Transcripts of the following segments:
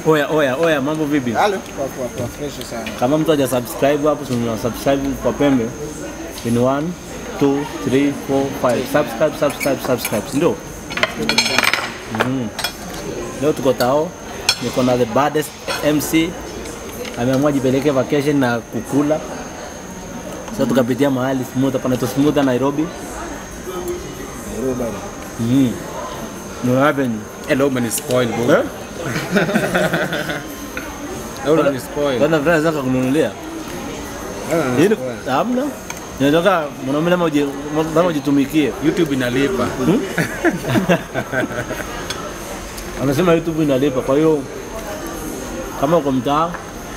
Oya, oya, oya, mambo vipi? Halo. Kwa kwa kwa fresh sana. Kama mtu haja subscribe hapo, tuna subscribe kwa pembe in 1 2 3 4 5 subscribe subscribe subscribe, si ndio? Mhm. Leo tuko tao, niko na the baddest MC ameamua jipeleke vacation na kukula. Sasa tukapitia mahali smooth, panaitwa Smooth Nairobi. Nairobi. Mhm. No happen. Hello, man, spoil, bro. Eh? Hello, man, spoil. Bwana friends zaka kununulia. Hili hamna. Nataka mwanaume lazima uji- lazima ujitumikie. YouTube inalipa. Anasema YouTube inalipa, kwa hiyo kama uko mtaa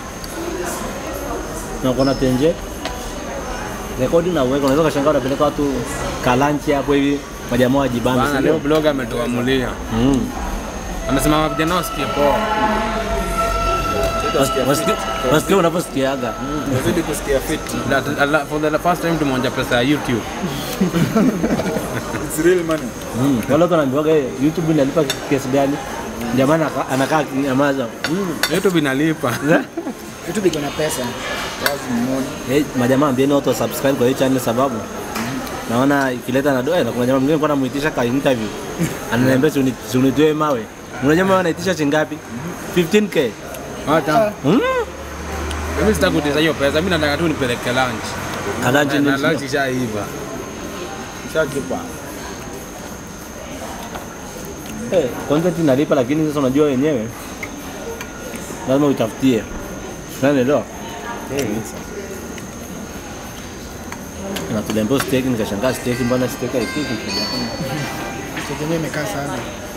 na uko na tenje rekodi na uweka, unaweza kashangaa unapeleka watu kalanchi hapo hivi, majamaa wajibambe, Bana, si leo ndio? blogger ametuamulia. Mm. Anasema vijana wasikie poa. Wasikia- wasikia- Wasikia unavyosikiaga. Nazidi kusikia fit. La- la- For the first time tumeonja pesa ya YouTube. It's real money. Mm. Wale watu wanaambiwaga "Eh, YouTube inalipa kiasi gani? Jamaa anaka- anakaa kinyamaza. Mm. YouTube inalipa. YouTube iko na pesa. Lazima muone. Eh, majamaa ambieni watu wa subscribe kwa hii channel sababu naona ikileta na doa na kuna jamaa mwingine kwa namuitisha ka interview ananiambia si uni- si unitoe mawe. Unajua mawe anaitisha shilingi 15k. Hata Mm. mimi sitaki kutiza hiyo pesa, mimi nataka tu nipeleke lunch. Kalanchi Na ni lunch ishaiva. Shakipa. Eh, content inalipa lakini sasa unajua wenyewe lazima utafutie. Unaelewa? Na tuliambiwa steak nikashangaa steak mbona steak haipiki Steak imekaa sana.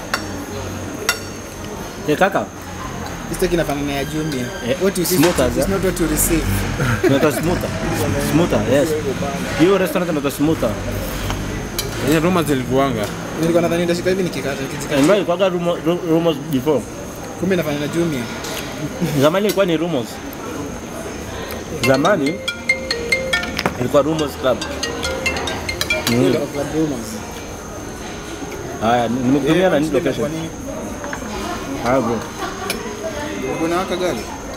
Eh, kaka, Steak inafanana ya Jumia. Eh, What you see smokers, is eh? not what you receive. inaitwa smoother. Smoother, yes. Hiyo restaurant inaitwa smoother. Hizo rumors zilikuanga. Nilikuwa nadhani ndashika hivi nikikata nikizika. Ingawa ilikuwaga rumo- ru- rumors before. Kumbe inafanana na Jumia. Zamani ilikuwa ni rumors. Zamani ilikuwa rumors club. Mm. Ile of the rumors. Haya, nimekutumia na nini Kwa location? nini? Haya bro. Kuna waka gari?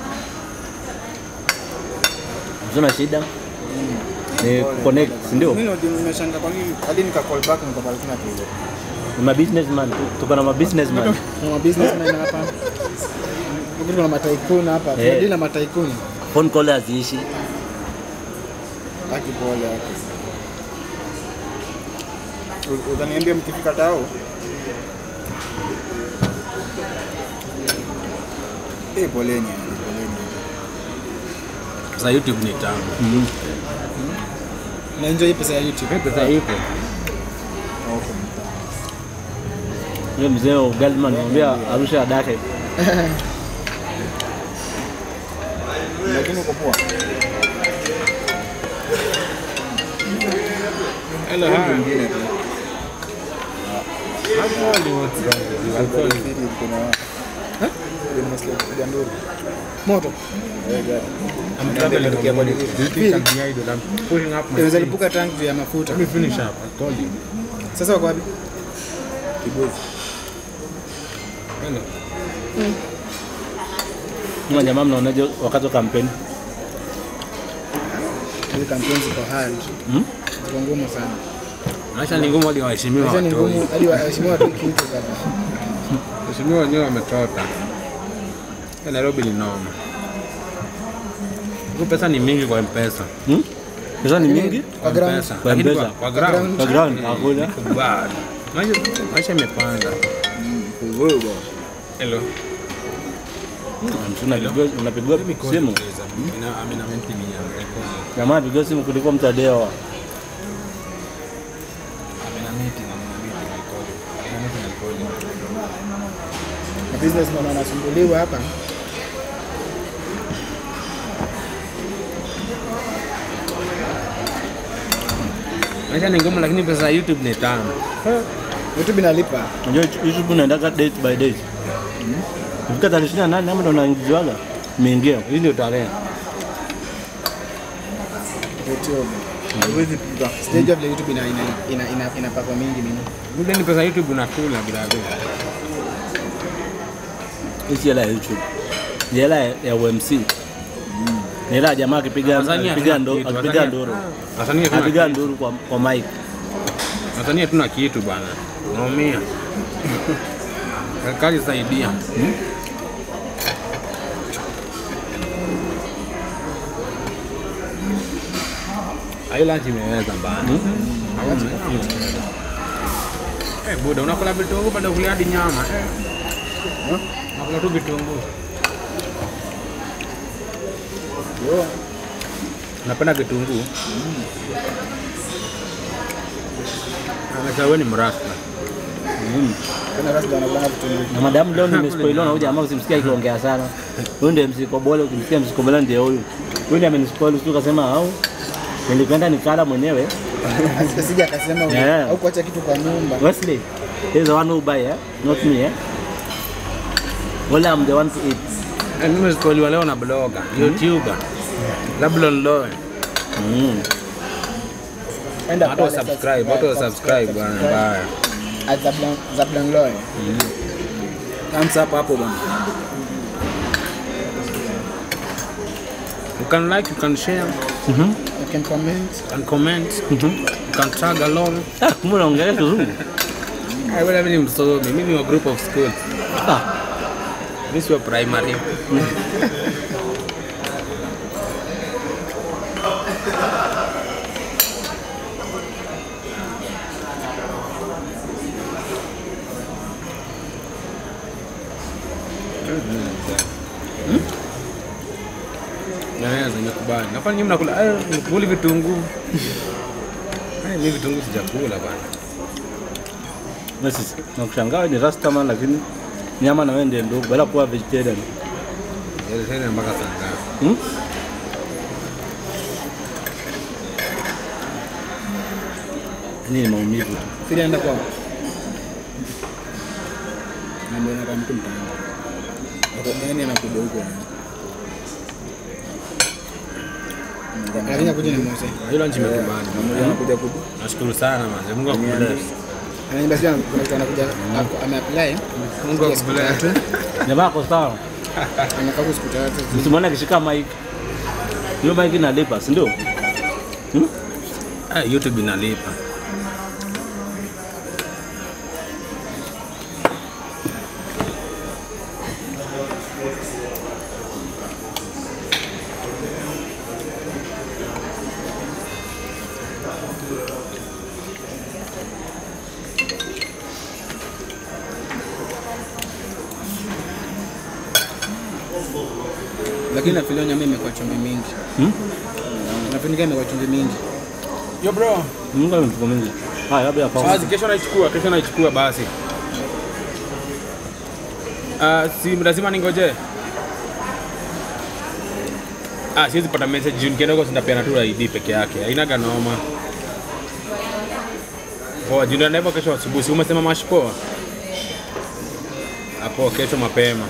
Sina shida. Ni connect, si ndio? Mimi ndio nimeshanga kwa nini hadi nika call back nikapata kuna tatizo. Ni ma businessman, tuko na ma businessman. Kuna businessman hapa. Huko kuna mataikuna hapa. Eh. Tunadili na mataikuni. Phone call haziishi. Aki pole yake. Utaniambia mkifika tao? Eh, poleni, poleni. Sasa YouTube ni tamu. Mhm. Na enjoy pesa ya YouTube. Pesa ipo. Okay. Yule mzee wa Galman anambia arusha adake. Lakini uko poa. Hello, hi. Mwingine tu. Alcohol. Eh? Ndio nimesikia kupiga nduru. Moto. Eh, gari. I'm traveling Ndio on the ndio Do you think I'm the idol? I'm pulling up my Inaweza sleeves. lipuka tank juu ya mafuta. Let me finish up. I told you. Sasa wako wapi? Kibozi. Hello. Kama jamaa mnaonaje wakati wa kampeni? Hizi kampeni ziko hard. Hmm? Ziko ngumu sana. Maisha ni ngumu hadi waheshimiwa Maisha ni watoi. ngumu hadi waheshimiwa watu kitu kama. Waheshimiwa wenyewe wametota. Ya Nairobi ni noma. Huku pesa ni mingi kwa M-Pesa. Hmm? Pesa ni mingi? Kwa ground. M-Pesa. Kwa Lakini M-Pesa. kwa- Kwa ground. Kwa ground hakuna. Bad. Maisha maisha imepanda. Hello. Unapigwa unapigwa simu. Ina- amina mentally ya record. Jamaa apigwa simu kuliko mtadewa. Amina meeting, amina meeting, I call you. Amina meeting, I call you. Na businessman wanasumbuliwa hapa. Maisha ni ngumu lakini pesa ya YouTube ni tamu. YouTube inalipa. Unajua YouTube unaendaga date by date. Ifika tarehe 28 ama ndo unaingiziwaga. Imeingia. Hii ndio tarehe. YouTube. Haiwezi pita. Stage of the YouTube ina ina ina ina, ina pako mingi mimi. Good ni pesa ya YouTube unakula brother. Hii si hela ya YouTube. Ni hela ya ya UMC. Ni hela ya jamaa akipiga Tanzania akipiga hatuna ndo- kitu, akipiga Tanzania- nduru. Tanzania hatuna Akipiga kitu. nduru kwa kwa mic. Tanzania hatuna kitu bana. Naumia. Serikali saidia. Hiyo lunch imeweza bana. Eh, buda unakula vitunguu baada ya kula hadi nyama. Eh. Unakula tu vitunguu. Yo, Napenda kitunguu. Amesha wewe ni mrasta. Mm. kana rasta anakula vitu Na madamu leo nimespoiliwa na huyu jamaa usimsikia akiongea sana. Huyu ndiye msikobole, ukimsikia msikobole ndiye huyu. Huyu ndiye amenispoil tu kasema au nilikwenda nikala mwenyewe. asija akasema Yeah. au kuacha kitu kwa nyumba. Wesley, he's the one who buy, eh? not me. Eh? Well, I'm the one to eat. Eh, Mimi sikuelewa leo na bloga, YouTuber. Zablon Loe. Mm. Enda Watu wa pale, subscribe, watu wa subscribe bwana mbaya. At Zablan Zablan Loy. Thumbs up hapo bwana. You can like, you can share, Mhm. You can comment. you can comment, Mhm. you can tag along. Ah, kumbe unaongelea kizungu. I will have ni msomi, mimi ni wa group of schools. Ah, Mimi si wa primary. Naweza nimekubali. Nafanya nyinyi mnakula eh mkuli vitunguu. Eh mimi vitunguu sijakula bana. basi nakushangaa wewe ni rastaman lakini nyama na wewe ndiye ndugu bila kuwa vegetarian. Ile tena mpaka saa ngapi? Hmm? Hii ni maumivu tu. Fili enda kwao. Mambo yana mtu mtaani. Hapo gani anakuja huko. Lakini akuja ni Mose. Hilo nchi imekubali. Mmoja anakuja kuja. Nashukuru sana man. Mungu akubless. Anaimba sio kuna mtu anakuja ako- ameapply. Mungu ya siku akubless. tatu. Jamaa ako sawa. Anakaa kwa siku tatu. Msimwone akishika mic. Hiyo mic inalipa, si ndio? Ah, YouTube inalipa. Lakini nafikiria nyama imekuwa chumvi mingi. Hmm? Nafikiria imekuwa chumvi mingi. Yo bro. Mungu ana mfuko mingi. Haya, labda hapa. Basi kesho naichukua, kesho naichukua basi. Ah, si lazima ningoje. Ah, siwezi pata message juu nikienda huko sinapeana tu ID peke yake. Hainaga noma. Poa, juu ndio kesho asubuhi. Si umesema mash poa? Hapo kesho mapema.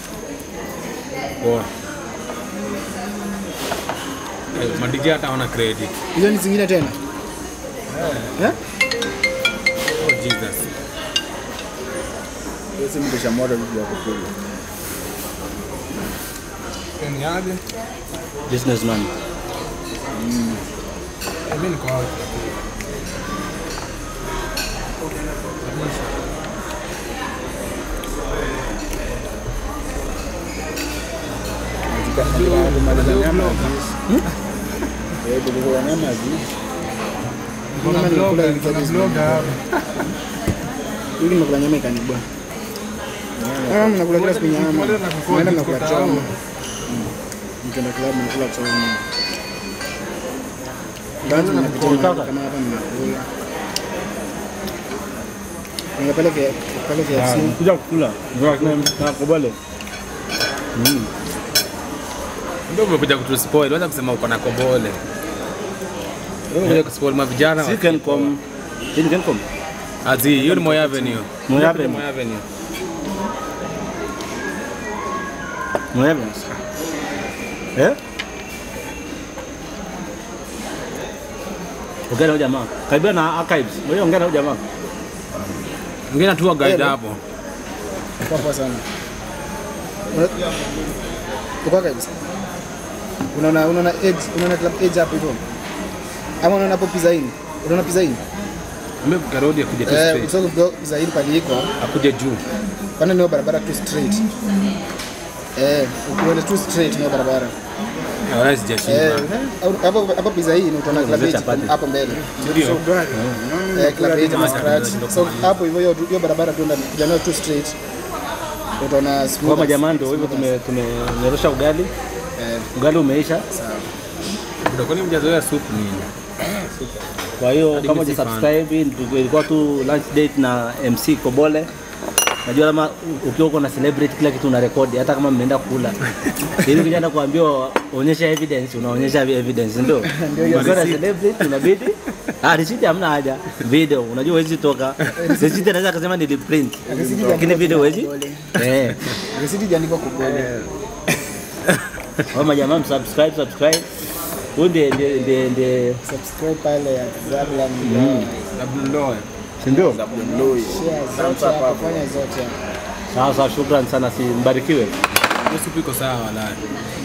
Poa. Eh, Madija hata hawana credit. Hizo ni zingine tena. Eh? Oh Jesus. Hiyo si mtu shamwada vitu vya kukula. Ni aje? Businessman. Mimi niko out. Kumaliza nyama. Eh, kulikuwa nyama hivi. Nyama nilikula ilikuwa Ili nimekula nyama ikanibwa. Ah, mnakula kila siku nyama. Naenda mnakula choma. Mkienda club mnakula choma. Bado mnapitia Unataka? kama hapa mnakula. Kuna pale vya pale vya FC. Kuja kukula. Na kubale. Mm. Ndio umekuja kutuspoil. Wacha kusema uko na kobole. Wewe umekuja kuspoil ma vijana. Si Kencom. Hii ni Kencom. Azi, hiyo ni Moi Avenue. Moi Avenue. Moi Avenue. Mwewe. Eh? Ongea na huyu jamaa. Karibia na archives. Wewe ongea na huyu jamaa. Ngine tu guide Hello. hapo. Kwa poa sana. uko kabisa. Unaona unaona edge, unaona club edge hapo hivyo. Ama unaona hapo pizza in. Unaona pizza in? Mbe karodi akuja tu Eh, straight. ukisoma kwa pizza in pale iko, Akuja juu. pana ni barabara tu straight. Eh, ukienda tu straight ni barabara. Wala Eh, sijashinda. au- hapo hapo pizza in utaona club edge chapati. hapo mbele. Ndio. Eh, club edge na scratch. So hapo hivyo hiyo hiyo barabara tu ndani, kijana tu straight. Utaona smooth. Kwa jamaa ndio hivyo tume tumenyorosha ugali. Eh, Ugali umeisha. sawa. Buda, kwani mjazoea supu nini? Kwa hiyo Hadi kama mimi si hujasubscribe, ndio ilikuwa tu lunch date na MC Kobole. Najua kama ukiwa uko na celebrate kila kitu una rekodi hata kama mmeenda kula. Ili kijana kuambiwa onyesha evidence, unaonyesha evidence ndio. Ukiwa na celebrate unabidi Ah, receipt hamna haja. Video, unajua huwezi toka. Receipt anaweza kusema ni print. Lakini video huwezi. Eh. Risiti ijaandikwa Kobole. Kama jamaa msubscribe, subscribe. Huyu ndiye ndiye ndiye ndiye Subscribe pale ya Zablan. Labda ndoe. si ndio? Share zote hapo, fanya zote. Sawa sawa, shukrani sana, si mbarikiwe. Hiyo supu iko sawa wala.